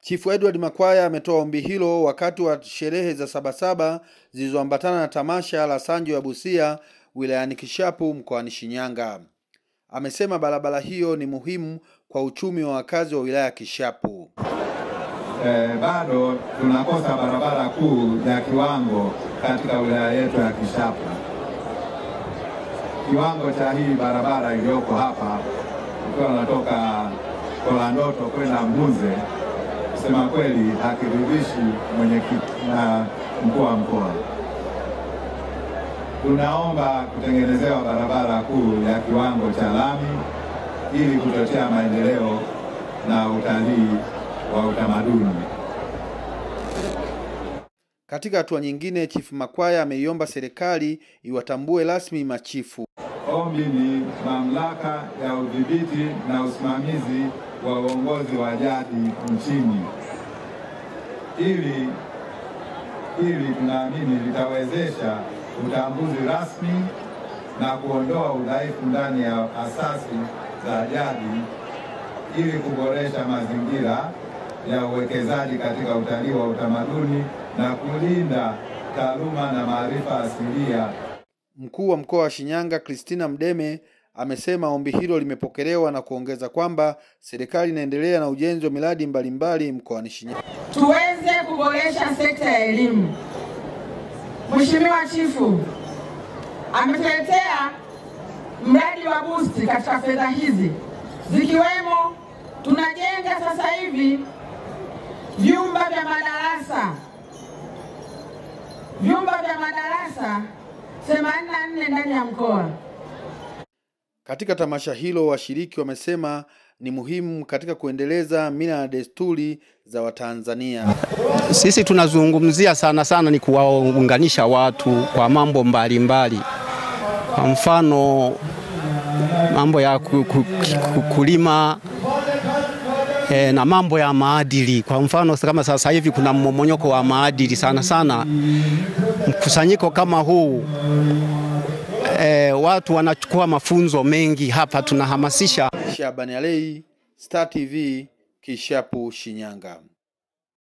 Chifu Edward Makwaya ametoa ombi hilo wakati wa sherehe za Sabasaba zilizoambatana na tamasha la Sanjo ya Busia wilayani Kishapu mkoani Shinyanga. Amesema barabara hiyo ni muhimu kwa uchumi wa wakazi wa wilaya ya Kishapu. Eh, bado tunakosa barabara kuu ya kiwango katika wilaya yetu ya Kishapu. Kiwango cha hii barabara iliyoko hapa ukiwa unatoka Kolandoto kwenda Mbunze, kusema kweli hakiridhishi mwenyekiti na mkuu wa mkoa. Tunaomba kutengenezewa barabara kuu ya kiwango cha lami ili kuchochea maendeleo na utalii wa utamaduni. Katika hatua nyingine, Chifu Makwaya ameiomba serikali iwatambue rasmi machifu. Ombi ni mamlaka ya udhibiti na usimamizi wa uongozi wa jadi nchini, ili ili tunaamini litawezesha utambuzi rasmi na kuondoa udhaifu ndani ya asasi za jadi ili kuboresha mazingira ya uwekezaji katika utalii wa utamaduni na kulinda taaluma na maarifa asilia. Mkuu wa mkoa wa Shinyanga Christina Mdeme amesema ombi hilo limepokelewa na kuongeza kwamba serikali inaendelea na ujenzi wa miradi mbalimbali mkoani Shinyanga. Tuweze kuboresha sekta ya elimu. Mheshimiwa Chifu ametuletea mradi wa busti katika fedha hizi zikiwemo, tunajenga sasa hivi vyumba vya madarasa vyumba vya madarasa 84 ndani ya mkoa. Katika tamasha hilo, washiriki wamesema ni muhimu katika kuendeleza mila na desturi za Watanzania. Sisi tunazungumzia sana sana ni kuwaunganisha watu kwa mambo mbalimbali, kwa mfano mambo ya ku- ku- ku- kulima e, na mambo ya maadili. Kwa mfano kama sasa hivi kuna mmomonyoko wa maadili sana sana, mkusanyiko kama huu e, watu wanachukua mafunzo mengi hapa, tunahamasisha Shabani Alei, Star TV, Kishapu, Shinyanga.